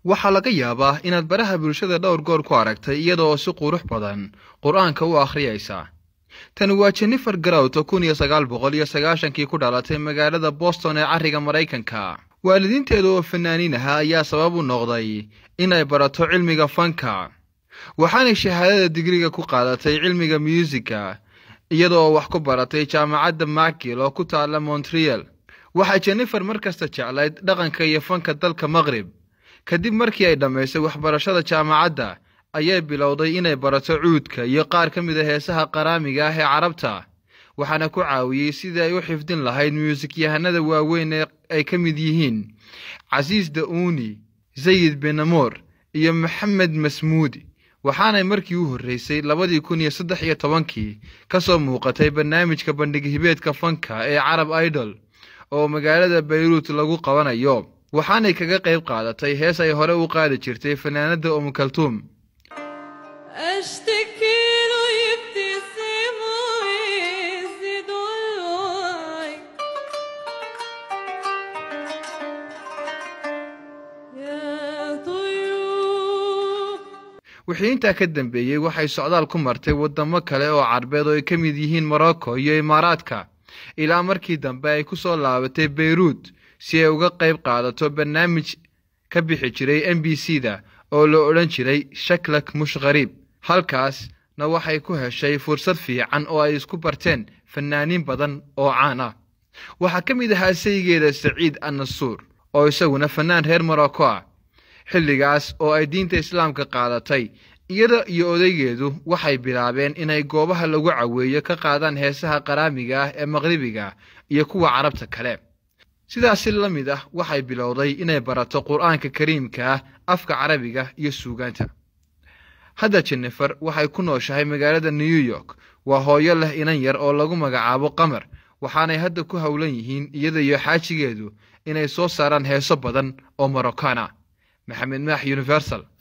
waxaa laga yaabaa inaad baraha bulshada dhowr goor ku aragtay iyadaoo si qurux badan qur-aanka u akhriyaysa tani waa jennifer garowto kun iyo sagaal boqol iyo sagaashankii ku dhalatay magaalada boston ee carriga maraykanka waalidiinteeda oo fanaaniin aha ayaa sabab u noqday inay barato cilmiga fanka waxaanay shahaadada digriga ku qaadatay cilmiga myuusiga iyadaoo wax ku baratay jaamacadda macgil oo ku taalla montreal waxay jennifer mar kasta jeclayd dhaqanka iyo fanka dalka maqrib kadib markii ay dhammaysay waxbarashada jaamacadda ayay bilowday inay barato cuudka iyo qaar ka mid a heesaha qaraamiga ah ee carabta waxaana ku caawiyey sidii ay u xifdin lahayd muusik-yahanada waaweyn ee ay ka mid yihiin casiis da-uuni sayid benamoor iyo maxamed masmuudi waxaanay markii u horreysay labadii kun iyo saddex iyo tobankii ka soo muuqatay barnaamijka bandhig hibeedka fanka ee carab idol oo magaalada bayruut lagu qabanayo waxaanay kaga qayb qaadatay hees ay hore u qaadi jirtay fanaanadda umukaltuum أشتكي له يبتسم ويزيد الوعي يا طيور wixii intaa ka dambeeyey waxay socdaal ku martay waddamo kale oo carbeed oo ay ka mid yihiin morocco iyo imaaraadka ilaa markii dambe ay ku soo laabatay beyruut si ay uga qayb qaadato barnaamij ka bixi jiray m b c da oo la odhan jiray shaklak mush khariib halkaasna waxay ku heshay fursad fiican oo ay isku barteen fanaaniin badan oo caan ah waxaa ka mid ahaa saygeeda saciid annasuur oo isaguna fannaan reer morocco ah xilligaas oo ay diinta islaamka qaadatay iyada iyo odaygeedu waxay bilaabeen inay goobaha lagu caweeyo ka qaadaan heesaha qaraamiga ah ee maqribiga iyo kuwa carabta kale sidaasi la mid ah waxay bilowday inay barato qur-aanka kariimka ah afka carabiga iyo suugaanta hadda jennifer waxay ku nooshahay magaalada new york waa hooyo leh inan yar oo lagu magacaabo qamar waxaanay hadda ku howlan yihiin iyada iyo xaajigeedu inay soo saaraan heeso badan oo moroccan ah maxamed maax universal